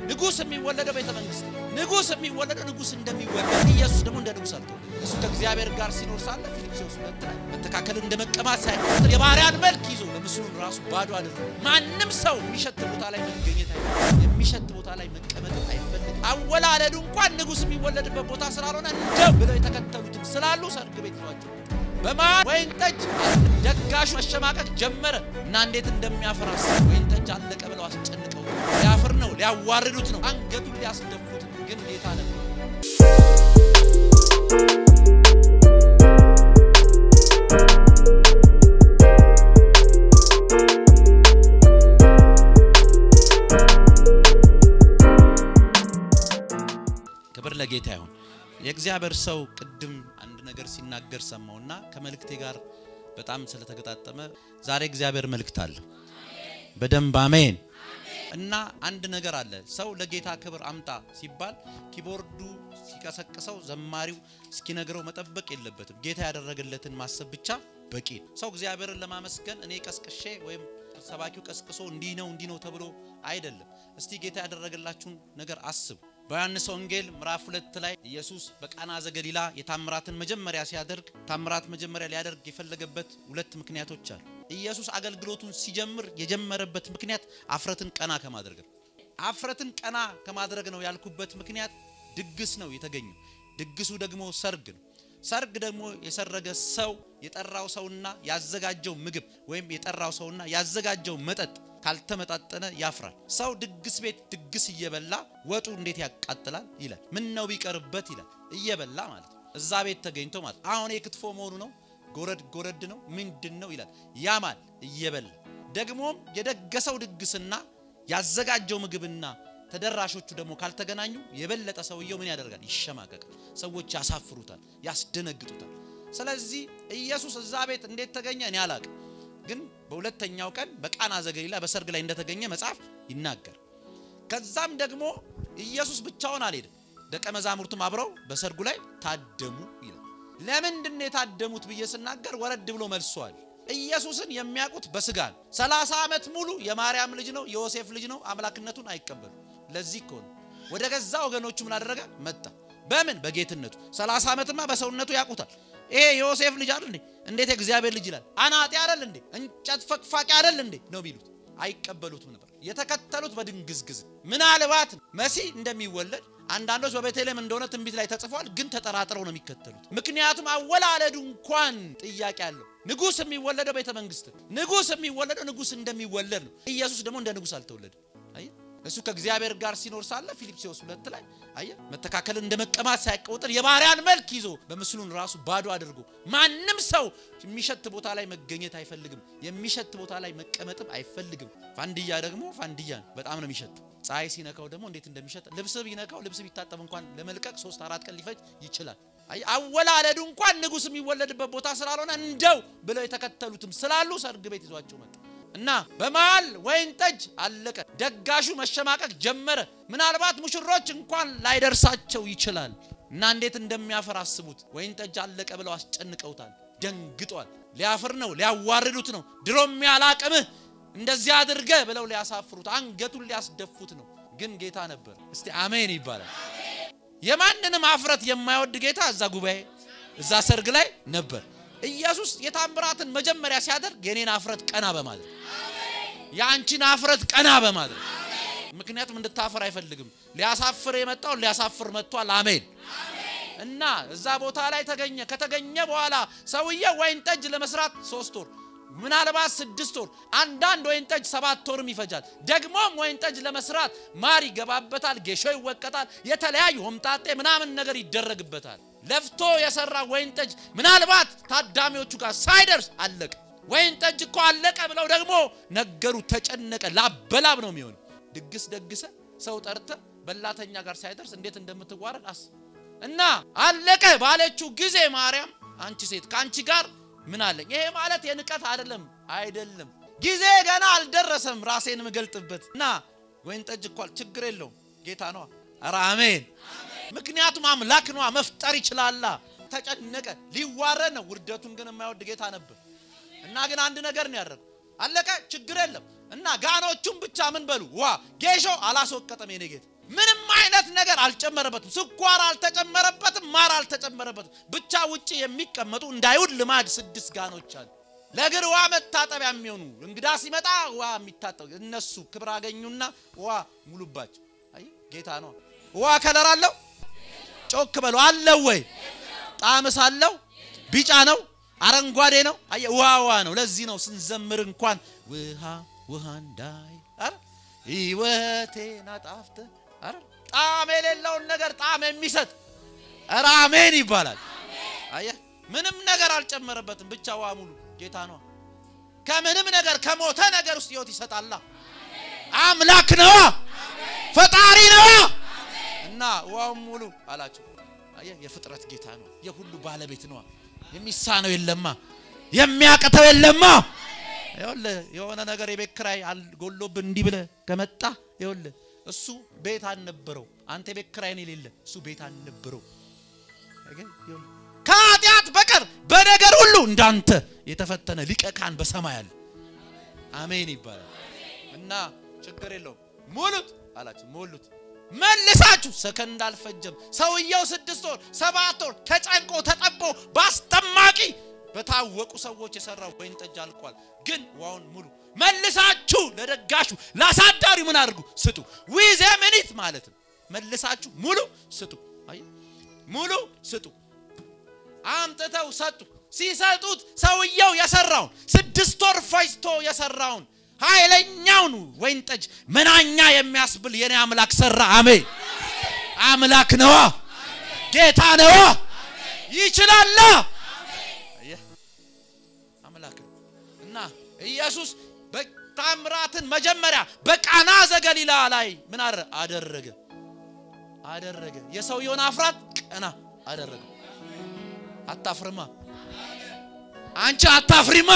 ንጉሥ የሚወለደው ቤተ መንግስት ነው። ንጉሥ የሚወለደው ንጉሥ እንደሚወለድ ኢየሱስ ደግሞ እንደ ንጉሥ አልተወለደም። እሱ ከእግዚአብሔር ጋር ሲኖር ሳለ ፊልጵስዩስ ሁለት ላይ መተካከልን እንደ መቀማት ሳይቆጥር የባሪያን መልክ ይዞ ለምስሉን ራሱ ባዶ አድርጎ ማንም ሰው የሚሸት ቦታ ላይ መገኘት አይፈልግም። የሚሸት ቦታ ላይ መቀመጥ አይፈልግም። አወላለዱ እንኳን ንጉሥ የሚወለድበት ቦታ ስላልሆነ እንደው ብለው የተከተሉትም ስላሉ ሰርግ ቤት ይዟቸው በማን ወይን ጠጅ ደጋሹ መሸማቀቅ ጀመረ እና እንዴት እንደሚያፈራስ ወይን ጠጅ አለቀ ብለው አስጨንቀው ሊያፍር ነው ሊያዋርዱት ነው አንገቱን ሊያስደፉት ነው። ግን ጌታ ነበር። ክብር ለጌታ ይሁን። የእግዚአብሔር ሰው ቅድም አንድ ነገር ሲናገር ሰማውና ከመልእክቴ ጋር በጣም ስለተገጣጠመ ዛሬ እግዚአብሔር መልእክት አለው። በደንብ አሜን። እና አንድ ነገር አለ። ሰው ለጌታ ክብር አምጣ ሲባል ኪቦርዱ ሲቀሰቅሰው ዘማሪው እስኪነግረው መጠበቅ የለበትም። ጌታ ያደረገለትን ማሰብ ብቻ በቂ ነው። ሰው እግዚአብሔርን ለማመስገን እኔ ቀስቅሼ ወይም ሰባኪው ቀስቅሶ እንዲህ ነው እንዲህ ነው ተብሎ አይደለም። እስቲ ጌታ ያደረገላችሁን ነገር አስቡ። በዮሐንስ ወንጌል ምዕራፍ ሁለት ላይ ኢየሱስ በቃና ዘገሊላ የታምራትን መጀመሪያ ሲያደርግ ታምራት መጀመሪያ ሊያደርግ የፈለገበት ሁለት ምክንያቶች አሉ። ኢየሱስ አገልግሎቱን ሲጀምር የጀመረበት ምክንያት አፍረትን ቀና ከማድረግ ነው። አፍረትን ቀና ከማድረግ ነው ያልኩበት ምክንያት ድግስ ነው የተገኘው። ድግሱ ደግሞ ሰርግ ነው። ሰርግ ደግሞ የሰረገ ሰው የጠራው ሰውና ያዘጋጀው ምግብ ወይም የጠራው ሰውና ያዘጋጀው መጠጥ ካልተመጣጠነ ያፍራል። ሰው ድግስ ቤት ድግስ እየበላ ወጡ እንዴት ያቃጥላል ይላል። ምን ነው ቢቀርበት ይላል። እየበላ ማለት ነው። እዛ ቤት ተገኝቶ ማለት አሁን የክትፎ መሆኑ ነው ጎረድ ጎረድ ነው ምንድን ነው ይላል። ያማል እየበላ ደግሞም የደገሰው ድግስና ያዘጋጀው ምግብና ተደራሾቹ ደግሞ ካልተገናኙ የበለጠ ሰውየው ምን ያደርጋል? ይሸማቀቃል። ሰዎች ያሳፍሩታል፣ ያስደነግጡታል። ስለዚህ ኢየሱስ እዛ ቤት እንዴት ተገኘ እኔ አላቅም፣ ግን በሁለተኛው ቀን በቃና ዘገሊላ በሰርግ ላይ እንደተገኘ መጽሐፍ ይናገር። ከዛም ደግሞ ኢየሱስ ብቻውን አልሄድም፣ ደቀ መዛሙርቱም አብረው በሰርጉ ላይ ታደሙ ይላል። ለምንድን ነው የታደሙት ብዬ ስናገር ወረድ ብሎ መልሷል። ኢየሱስን የሚያውቁት በስጋ ነው። ሰላሳ ዓመት ሙሉ የማርያም ልጅ ነው የዮሴፍ ልጅ ነው አምላክነቱን አይቀበሉ። ለዚህ እኮ ነው ወደ ገዛ ወገኖቹ ምን አደረገ መጣ። በምን በጌትነቱ ሰላሳ ዓመትማ በሰውነቱ ያውቁታል። ይሄ የዮሴፍ ልጅ አይደል እንዴ? እንዴት የእግዚአብሔር ልጅ ይላል? አናጤ አይደል እንዴ? እንጨት ፈቅፋቂ አይደል እንዴ ነው የሚሉት። አይቀበሉትም ነበር። የተከተሉት በድንግዝግዝ ምናልባት መሲህ እንደሚወለድ አንዳንዶች በቤተልሔም እንደሆነ ትንቢት ላይ ተጽፏል፣ ግን ተጠራጥረው ነው የሚከተሉት። ምክንያቱም አወላለዱ እንኳን ጥያቄ አለው። ንጉሥ የሚወለደው ቤተ መንግስት፣ ንጉሥ የሚወለደው ንጉሥ እንደሚወለድ ነው። ኢየሱስ ደግሞ እንደ ንጉሥ አልተወለደም። አየህ፣ እሱ ከእግዚአብሔር ጋር ሲኖር ሳለ ፊልጵስዩስ ሁለት ላይ አየህ፣ መተካከልን እንደ መቀማት ሳይቆጥር የባሪያን መልክ ይዞ በምስሉን ራሱ ባዶ አድርጎ ማንም ሰው የሚሸት ቦታ ላይ መገኘት አይፈልግም። የሚሸት ቦታ ላይ መቀመጥም አይፈልግም። ፋንድያ ደግሞ ፋንድያ ነው፣ በጣም ነው የሚሸት ፀሐይ ሲነካው ደግሞ እንዴት እንደሚሸጥ ልብስ ቢነካው ልብስ ቢታጠብ እንኳን ለመልቀቅ ሶስት አራት ቀን ሊፈጅ ይችላል። አወላለዱ እንኳን ንጉሥ የሚወለድበት ቦታ ስላልሆነ እንደው ብለው የተከተሉትም ስላሉ ሰርግ ቤት ይዟቸው መጣ እና በመሃል ወይን ጠጅ አለቀ። ደጋሹ መሸማቀቅ ጀመረ። ምናልባት ሙሽሮች እንኳን ላይደርሳቸው ይችላል እና እንዴት እንደሚያፈር አስቡት። ወይን ጠጅ አለቀ ብለው አስጨንቀውታል። ደንግጧል። ሊያፍር ነው፣ ሊያዋርዱት ነው። ድሮም ያላቅምህ እንደዚህ አድርገ ብለው ሊያሳፍሩት አንገቱን ሊያስደፉት ነው። ግን ጌታ ነበር። እስቲ አሜን ይባላል። የማንንም አፍረት የማይወድ ጌታ እዛ ጉባኤ እዛ ሰርግ ላይ ነበር። ኢየሱስ የታምራትን መጀመሪያ ሲያደርግ የኔን አፍረት ቀና በማድረግ የአንቺን አፍረት ቀና በማድረግ ምክንያቱም እንድታፈር አይፈልግም። ሊያሳፍር የመጣውን ሊያሳፍር መጥቷል። አሜን እና እዛ ቦታ ላይ ተገኘ። ከተገኘ በኋላ ሰውየው ወይን ጠጅ ለመስራት ሶስት ወር ምናልባት ስድስት ወር አንዳንድ ወይን ጠጅ ሰባት ወርም ይፈጃል። ደግሞም ወይን ጠጅ ለመስራት ማር ይገባበታል፣ ጌሾ ይወቀጣል፣ የተለያዩ ሆምጣጤ ምናምን ነገር ይደረግበታል። ለፍቶ የሰራ ወይን ጠጅ ምናልባት ታዳሚዎቹ ጋር ሳይደርስ አለቀ። ወይን ጠጅ እኮ አለቀ ብለው ደግሞ ነገሩ ተጨነቀ። ላበላብ ነው የሚሆነው። ድግስ ደግሰ ሰው ጠርተ በላተኛ ጋር ሳይደርስ እንዴት እንደምትዋረድ አስ እና አለቀ ባለችው ጊዜ ማርያም አንቺ ሴት ከአንቺ ጋር ምን አለኝ? ይሄ ማለት የንቀት አይደለም፣ አይደለም። ጊዜ ገና አልደረሰም ራሴን የምገልጥበት እና ወይን ጠጅ እኳል ችግር የለውም ጌታ ነዋ። ኧረ አሜን። ምክንያቱም አምላክ ነዋ፣ መፍጠር ይችላላ። ተጨነቀ፣ ሊዋረድ ነው። ውርደቱን ግን የማይወድ ጌታ ነበር እና ግን አንድ ነገር ነው ያደረገው። አለቀ፣ ችግር የለም። እና ጋኖቹም ብቻ ምን በሉ ዋ ጌሾ አላስወቀጠም። የኔ ጌታ ምንም አይነት ነገር አልጨመረበትም። ስኳር አልተጨመረበትም። ማር አልተጨመረበትም። ብቻ ውጭ የሚቀመጡ እንዳይሁድ ልማድ ስድስት ጋኖች አሉ። ለእግር ውሃ መታጠቢያ የሚሆኑ እንግዳ ሲመጣ ውሃ የሚታጠቡ እነሱ ክብር አገኙና ውሃ ሙሉባቸው። አይ ጌታ ነው። ውሃ ከለር አለው። ጮክ በሉ አለው ወይ? ጣዕምስ አለው? ቢጫ ነው? አረንጓዴ ነው? አየ ውሃ ውሃ ነው። ለዚህ ነው ስንዘምር እንኳን ውሃ ውሃ እንዳይ አረ ሕይወቴን አጣፍተህ አረ ጣዕም የሌለውን ነገር ጣዕም የሚሰጥ አረ አሜን ይባላል። አየ ምንም ነገር አልጨመረበትም። ብቻ ውሃ ሙሉ ጌታ ነው። ከምንም ነገር ከሞተ ነገር ውስጥ ሕይወት ይሰጣላ። አምላክ ነዋ፣ ፈጣሪ ነዋ። እና ውሃውን ሙሉ አላቸው። አየ የፍጥረት ጌታ ነው፣ የሁሉ ባለቤት ነዋ። የሚሳነው የለማ፣ የሚያቅተው የለማ። ይኸውልህ የሆነ ነገር የቤት ኪራይ ጎሎብን እንዲህ ብለህ ከመጣ ይኸውልህ እሱ ቤት አልነበረው። አንተ የቤት ኪራይን የሌለ እሱ ቤት አልነበረው። ከኃጢአት በቀር በነገር ሁሉ እንዳንተ የተፈተነ ሊቀ ካህን በሰማይ አለ። አሜን ይባላል። እና ችግር የለውም ሙሉት አላቸው። ሙሉት መልሳችሁ ሰከንድ አልፈጀም። ሰውየው ስድስት ወር ሰባት ወር ተጨንቆ ተጠቦ በአስጠማቂ በታወቁ ሰዎች የሰራው ወይን ጠጅ አልቋል። ግን ዋውን ሙሉ መልሳችሁ ለደጋሹ ላሳዳሪ ምን አድርጉ ስጡ። ዊዘ ምኒት ማለት ነው። መልሳችሁ ሙሉ ስጡ። አይ ሙሉ ስጡ። አምጥተው ሰጡ። ሲሰጡት ሰውየው የሰራውን ስድስት ወር ፈጅቶ የሰራውን ኃይለኛውን ወይን ጠጅ መናኛ የሚያስብል የኔ አምላክ ሰራ። አሜን። አምላክ ነዋ፣ ጌታ ነዋ፣ ይችላላ። አምላክ እና ኢየሱስ በታምራትን መጀመሪያ በቃና ዘገሊላ ላይ ምን አደረገ? አደረገ። የሰውየውን አፍራት ቀና አደረገ። አታፍርማ አንቺ አታፍሪማ።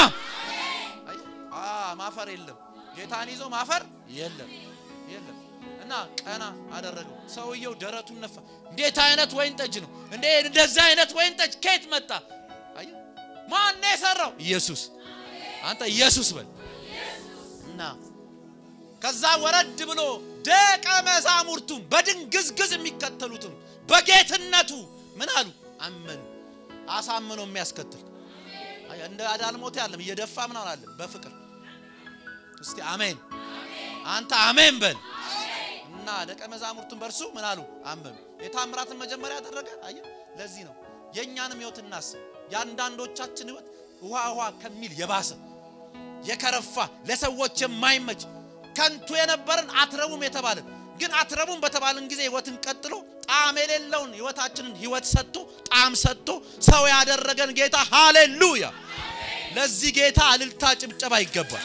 ማፈር የለም ጌታን ይዞ ማፈር የለም የለም። እና ቀና አደረገው። ሰውየው ደረቱን ነፋ። እንዴት አይነት ወይን ጠጅ ነው እንዴ? እንደዚህ አይነት ወይን ጠጅ ከየት መጣ? አየህ፣ ማን የሰራው? ኢየሱስ። አንተ ኢየሱስ በል እና ከዛ ወረድ ብሎ ደቀ መዛሙርቱም በድንግዝግዝ የሚከተሉትም በጌትነቱ ምን አሉ? አመኑ። አሳምኖ የሚያስከትል እንደ አዳልሞት ያለም እየደፋ ምናምን አለ በፍቅር እስቲ አሜን። አንተ አሜን በል እና ደቀ መዛሙርቱን በእርሱ ምን አሉ? አመኑ። የታምራትን መጀመሪያ ያደረገ አየ። ለዚህ ነው የእኛንም ሕይወት እናስብ። የአንዳንዶቻችን ሕይወት ውሃ ውሃ ከሚል የባሰ የከረፋ ለሰዎች የማይመች ከንቱ የነበርን አትረቡም የተባለን ግን አትረቡም በተባለን ጊዜ ሕይወትን ቀጥሎ ጣዕም የሌለውን ሕይወታችንን ሕይወት ሰጥቶ ጣዕም ሰጥቶ ሰው ያደረገን ጌታ ሃሌሉያ! ለዚህ ጌታ እልልታ ጭብጨባ ይገባል።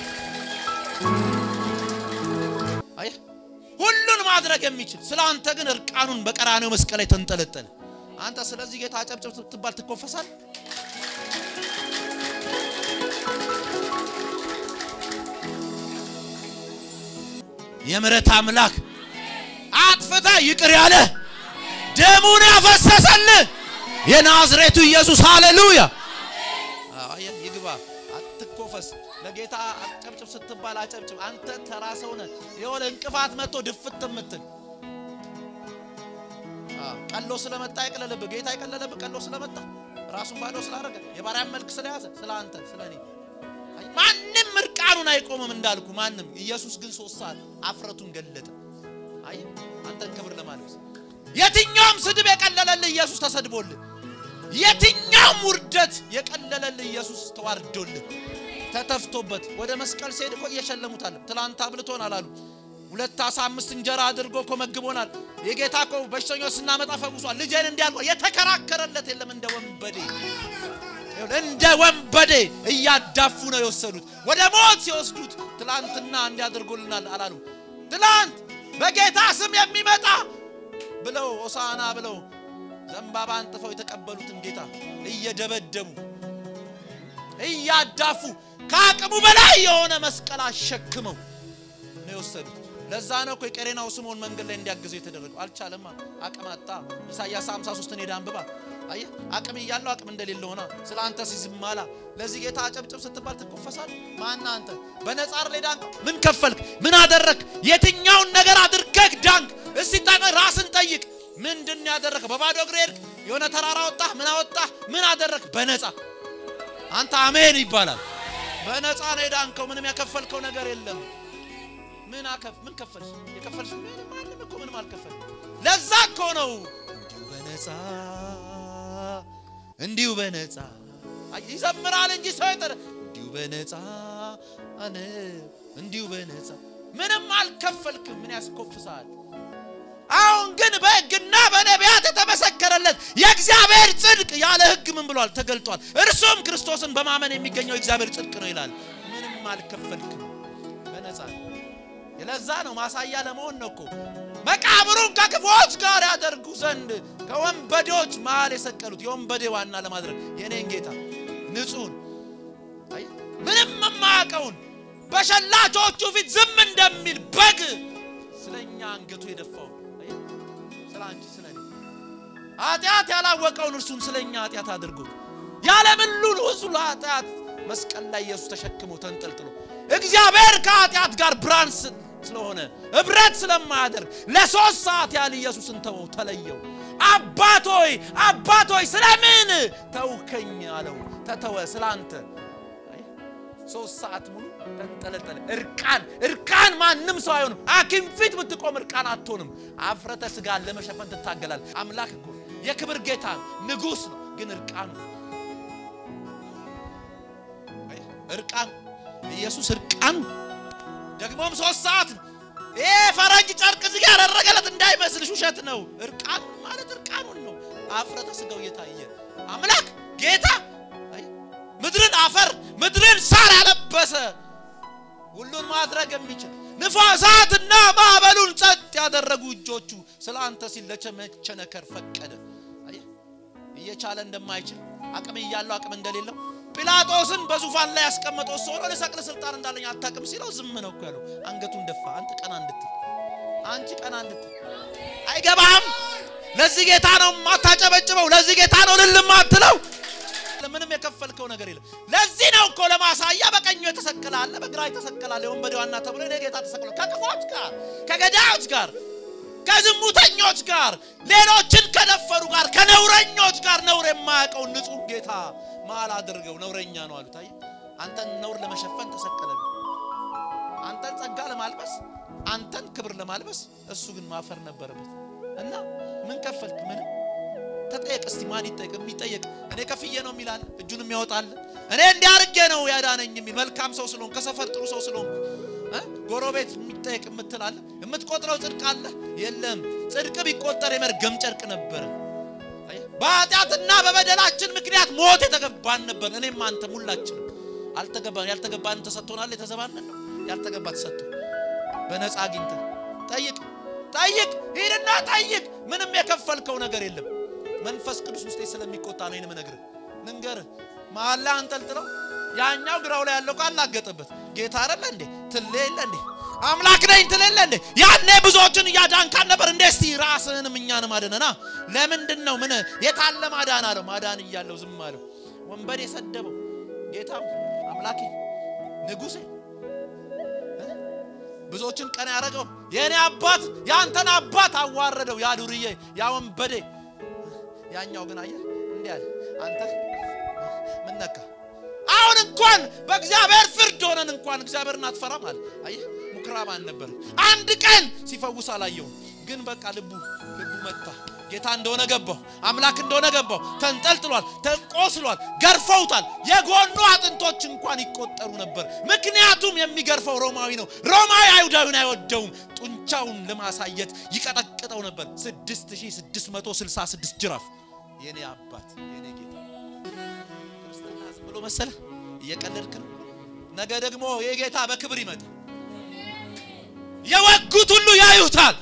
አየህ ሁሉን ማድረግ የሚችል ስለ አንተ ግን እርቃኑን በቀራኔው መስቀል ላይ ተንጠለጠለ። አንተ ስለዚህ ጌታ ጨብጨብ ስትባል ትኮፈሳል። የምሕረት አምላክ አጥፍታ ይቅር ያለ ደሙን ያፈሰሰል የናዝሬቱ ኢየሱስ ሃሌሉያ! ይግባ። አትኮፈስ። ለጌታ አጨብጭብ ስትባል አጨብጭብ። አንተ ተራ ሰው ነህ። የሆነ እንቅፋት መጥቶ ድፍት የምትል ቀሎ ስለመጣ አይቀለለብህ። ጌታ አይቀለለብህ። ቀሎ ስለመጣ ራሱን ባዶ ስላደረገ የባሪያን መልክ ስለያዘ ስለ አንተ ስለ እኔ ማንም እርቃኑን አይቆምም እንዳልኩ ማንም። ኢየሱስ ግን ሶስት ሰዓት አፍረቱን ገለጠ። አይ አንተን ክብር ለማለብስ የትኛውም ስድብ የቀለለልህ ኢየሱስ ተሰድቦልህ፣ የትኛውም ውርደት የቀለለልህ ኢየሱስ ተዋርዶልህ ተተፍቶበት ወደ መስቀል ሲሄድ እኮ እየሸለሙታል። ትላንት አብልቶናል አሉ። ሁለት አሳ አምስት እንጀራ አድርጎ እኮ መግቦናል። የጌታ እኮ በሽተኞች ስናመጣ ፈውሷል። ልጄን እንዲያልኳ የተከራከረለት የለም። እንደ ወንበዴ እንደ ወንበዴ እያዳፉ ነው የወሰዱት። ወደ ሞት ሲወስዱት ትላንትና እንዲያደርጉልናል አላሉ። ትላንት በጌታ ስም የሚመጣ ብለው ሆሳዕና ብለው ዘንባባ አንጥፈው የተቀበሉትን ጌታ እየደበደቡ እያዳፉ ከአቅሙ በላይ የሆነ መስቀል አሸክመው ነው የወሰዱት። ለዛ ነው እኮ የቀሬናው ስምዖን መንገድ ላይ እንዲያግዘው የተደረገው። አልቻለም፣ አቅም አጣ። ኢሳይያስ 53 ሄዳ አንብባ። አየህ አቅም እያለው አቅም እንደሌለ ሆና ስለ አንተ ሲዝም አላ። ለዚህ ጌታ አጨብጭብ ስትባል ትኮፈሳል። ማና አንተ በነጻ ላይ ዳንክ። ምን ከፈልክ? ምን አደረክ? የትኛውን ነገር አድርገህ ዳንክ? እስቲ ታቀ ራስን ጠይቅ። ምንድን ያደረክ? በባዶ እግር ሄድክ? የሆነ ተራራ ወጣህ? ምን አወጣህ? ምን አደረክ? በነጻ አንተ አሜን ይባላል። በነጻ ነው የዳንከው። ምንም ያከፈልከው ነገር የለም። ምን አከፍ ምን ከፈልሽ? የከፈልሽ ምንም ማንም እኮ ምንም አልከፈል። ለዛ እኮ ነው እንዲሁ በነጻ እንዲሁ በነጻ ይዘምራል እንጂ ሰው ይጠረ እንዲሁ በነጻ አነ እንዲሁ በነጻ ምንም አልከፈልክም። ምን ያስኮፍሳል? አሁን ግን በሕግና በነቢያት የተመሰከረለት የእግዚአብሔር ጽድቅ ያለ ሕግ ምን ብሏል? ተገልጧል። እርሱም ክርስቶስን በማመን የሚገኘው የእግዚአብሔር ጽድቅ ነው ይላል። ምንም አልከፈልክም፣ በነጻ ለዛ ነው ማሳያ ለመሆን ነው እኮ መቃብሩን ከክፉዎች ጋር ያደርጉ ዘንድ ከወንበዴዎች መሃል የሰቀሉት የወንበዴ ዋና ለማድረግ የኔን ጌታ ንጹሕን ምንም የማያውቀውን በሸላቾቹ ፊት ዝም እንደሚል በግ ስለኛ አንገቱ የደፋውን ስለ አንቺ ስለ እኔ ኃጢአት ያላወቀውን እርሱን ስለ እኛ ኃጢአት አድርጎ ያለምን ሁሉ ሕዝቡ ኃጢአት መስቀል ላይ ኢየሱስ ተሸክሞ ተንጠልጥሎ እግዚአብሔር ከኃጢአት ጋር ብርሃን ስለሆነ ህብረት ስለማያደርግ ለሶስት ሰዓት ያህል ኢየሱስን ተወው፣ ተለየው። አባቶይ አባቶይ ስለምን ተውከኝ አለው። ተተወ ስለ አንተ ሶስት ሰዓት ሙሉ ተንጠለጠለ። እርቃን እርቃን ማንም ሰው አይሆንም። ሐኪም ፊት ብትቆም እርቃን አትሆንም። አፍረተ ስጋን ለመሸፈን ትታገላል። አምላክ እኮ የክብር ጌታ ንጉሥ ነው፣ ግን እርቃን ነው። እርቃን ኢየሱስ እርቃን ደግሞም ሶስት ሰዓት ነው። ይሄ ፈረንጅ ጨርቅ እዚህ ጋር ያደረገለት እንዳይመስልሽ ውሸት ነው። እርቃን ማለት እርቃኑን ነው። አፍረተ ስጋው እየታየ አምላክ ጌታ ምድርን አፈር ምድርን ሳር ያለበሰ ሁሉን ማድረግ የሚችል ንፋሳትና ማዕበሉን ጸጥ ያደረጉ እጆቹ ስለ አንተ ሲል ለመቸነከር ፈቀደ። እየቻለ እንደማይችል አቅም እያለው አቅም እንደሌለው ጲላጦስን በዙፋን ላይ ያስቀመጠው እሱ ሆኖ ልሰቅል ስልጣን እንዳለኝ አታውቅም ሲለው ዝም ነው እኮ ያለው። አንገቱን ደፋ። አንተ ቀና እንድትል አንቺ ቀና እንድትል አይገባህም። ለዚህ ጌታ ነው የማታጨበጭበው። ለዚህ ጌታ ነው ልል የማትለው። ምንም የከፈልከው ነገር የለም። ለዚህ ነው እኮ ለማሳያ በቀኙ የተሰቀለ አለ፣ በግራ የተሰቀለ አለ። የወንበዴ ዋና ተብሎ እኔ ጌታ ተሰቅሏል። ከክፎች ጋር፣ ከገዳዮች ጋር፣ ከዝሙተኞች ጋር፣ ሌሎችን ከደፈሩ ጋር፣ ከነውረኞች ጋር ነውር የማያውቀውን ንጹሕ ጌታ መሀል አድርገው ነውረኛ ነው አሉት። አየህ አንተን ነውር ለመሸፈን ተሰቀለ። አንተን ጸጋ ለማልበስ አንተን ክብር ለማልበስ እሱ ግን ማፈር ነበረበት። እና ምን ከፈልክ? ምንም ተጠየቅ እስቲ። ማን ይጠየቅ? የሚጠየቅ እኔ ከፍዬ ነው የሚላል እጁን የሚያወጣል እኔ እንዲያርጌ ነው ያዳነኝ የሚል መልካም ሰው ስለሆንኩ ከሰፈር ጥሩ ሰው ስለሆንኩ ጎረቤት የሚጠየቅ የምትላለ የምትቆጥረው ጽድቅ አለ የለም። ጽድቅ ቢቆጠር የመርገም ጨርቅ ነበረ። በኃጢአትና በበደላችን ምክንያት ሞት የተገባን ነበር። እኔም አንተም ሁላችንም አልተገባን። ያልተገባን ተሰጥቶናል። የተዘባንን ነው ያልተገባ ተሰጥቶ በነፃ አግኝተ ጠይቅ ጠይቅ፣ ሂድና ጠይቅ። ምንም የከፈልከው ነገር የለም። መንፈስ ቅዱስ ውስጤ ስለሚቆጣ ነው ይህን ምነግርህ። ልንገርህ መሀል ላይ አንጠልጥለው ያኛው ግራው ላይ ያለው ቃል ላገጠበት ጌታ አይደለ እንዴ ትል የለ እንዴ አምላክ ነኝ ትል የለ እንዴ ያኔ ብዙዎችን እያዳንካን ነበር እንዴ እስቲ ራስህንም እኛንም አድነና ለምንድን ነው ምን የታለ ማዳን አለው ማዳን እያለው ዝም አለው ወንበዴ የሰደበው ጌታ አምላኬ ንጉሴ ብዙዎችን ቀና ያደረገው የእኔ አባት የአንተን አባት አዋረደው ያ ዱርዬ ያ ወንበዴ ያኛው ግን አየህ እንዲህ አለ አንተ ምን ነካ አሁን እንኳን በእግዚአብሔር ፍርድ ሆነን እንኳን እግዚአብሔርን አትፈራም አለ አየህ ምኩራብ አልነበረ አንድ ቀን ሲፈውስ አላየውም ግን በቃ ልቡ ልቡ መታ ጌታ እንደሆነ ገባው አምላክ እንደሆነ ገባው ተንጠልጥሏል ተቆስሏል ገርፈውታል የጎኑ አጥንቶች እንኳን ይቆጠሩ ነበር ምክንያቱም የሚገርፈው ሮማዊ ነው ሮማዊ አይሁዳዊን አይወደውም ጡንቻውን ለማሳየት ይቀጠቅጠው ነበር 6666 ጅራፍ የኔ አባት የኔ ጌታ ክርስትና ዝም ብሎ መሰለ እየቀለድክ ነው ነገ ደግሞ የጌታ በክብር ይመጣ የወጉት ሁሉ ያዩታል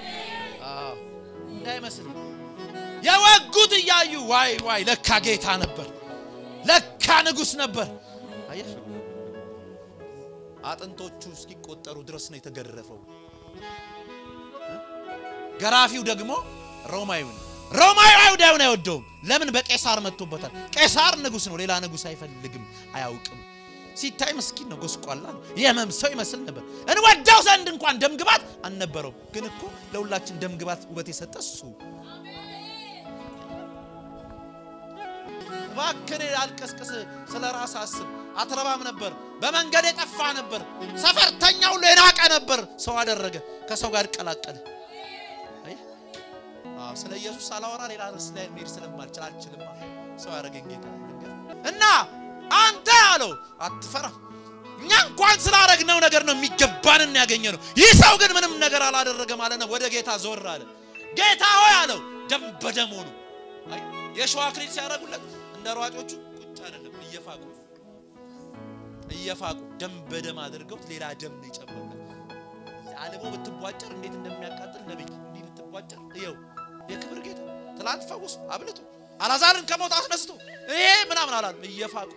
እንዳይመስል የወጉት እያዩ ዋይ ዋይ ለካ ጌታ ነበር ለካ ንጉሥ ነበር አየህ አጥንቶቹ እስኪቆጠሩ ድረስ ነው የተገረፈው ገራፊው ደግሞ ሮማዊ ነው። ሮማዊ አይሁዳዊውን አይወደውም። ለምን? በቄሳር መጥቶበታል። ቄሳር ንጉሥ ነው። ሌላ ንጉሥ አይፈልግም፣ አያውቅም። ሲታይ ምስኪን ነው፣ ጎስቋላ ነው፣ የህመም ሰው ይመስል ነበር። እንወደው ዘንድ እንኳን ደምግባት አልነበረውም። ግን እኮ ለሁላችን ደምግባት ውበት የሰጠ እሱ እባክህ አልቀስቅስ፣ ስለ ራስ አስብ። አትረባም ነበር፣ በመንገድ የጠፋ ነበር፣ ሰፈርተኛ ሁሉ የናቀ ነበር። ሰው አደረገ፣ ከሰው ጋር ቀላቀለ። ስለ ኢየሱስ ሳላወራ ሌላ ርዕስ ላይ መሄድ ስለማልችል አልችልም። ሰው ያደረገኝ ጌታ እና አንተ አለው አትፈራም። እኛ እንኳን ስላደረግነው ነገር ነው የሚገባንን ያገኘ ነው። ይህ ሰው ግን ምንም ነገር አላደረገም አለ ነው። ወደ ጌታ ዞር አለ። ጌታ ሆይ አለው ደም በደም ሆኑ። የሸዋ አክሊል ሲያደርጉለት እንደ ሯጮቹ ቁጭ አይደለም፣ እየፋቁ እየፋቁ ደም በደም አድርገውት ሌላ ደም ነው የጨመሩለት። አልቦ ብትቧጨር እንዴት እንደሚያቃጥል ነብይ እንዲህ ብትቧጨር ይኸው የክብር ጌታ ትላንት ፈውሱ አብልቶ አላዛርን ከሞት አስነስቶ ይሄ ምናምን አላለም። እየፋቁ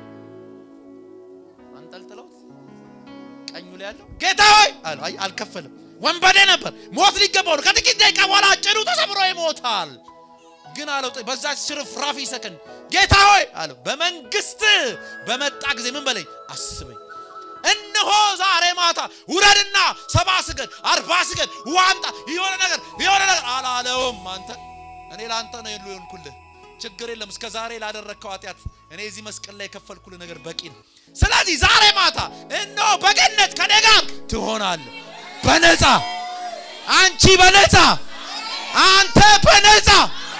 አንጠልጥለውት ቀኙ ላይ ያለው ጌታ ሆይ አለ። አይ አልከፈልም፣ ወንበዴ ነበር፣ ሞት ሊገባው ነው። ከጥቂት ደቂቃ በኋላ ጭኑ ተሰብሮ ይሞታል። ግን አለው በዛች ሽርፍራፊ ሰከንድ ጌታ ሆይ አለው በመንግስት በመጣ ጊዜ ምን በለኝ አስበኝ። እነሆ ዛሬ ማታ ውረድና ሰባ ስገድ አርባ ስገድ ዋምጣ የሆነ ነገር የሆነ ነገር አላለውም። አንተ እኔ ለአንተ ነው የሉ የሆንኩልህ ችግር የለም። እስከ ዛሬ ላደረግከው ኃጢአት እኔ እዚህ መስቀል ላይ የከፈልኩልህ ነገር በቂ ነው። ስለዚህ ዛሬ ማታ እነሆ በገነት ከኔ ጋር ትሆናለህ በነፃ አንቺ በነፃ አንተ በነፃ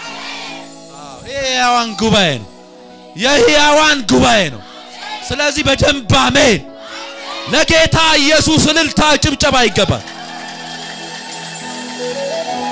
የሕያዋን ጉባኤ ነው። የሕያዋን ጉባኤ ነው። ስለዚህ በደንብ አሜን። ለጌታ ኢየሱስ እልልታ ጭብጨባ ይገባል።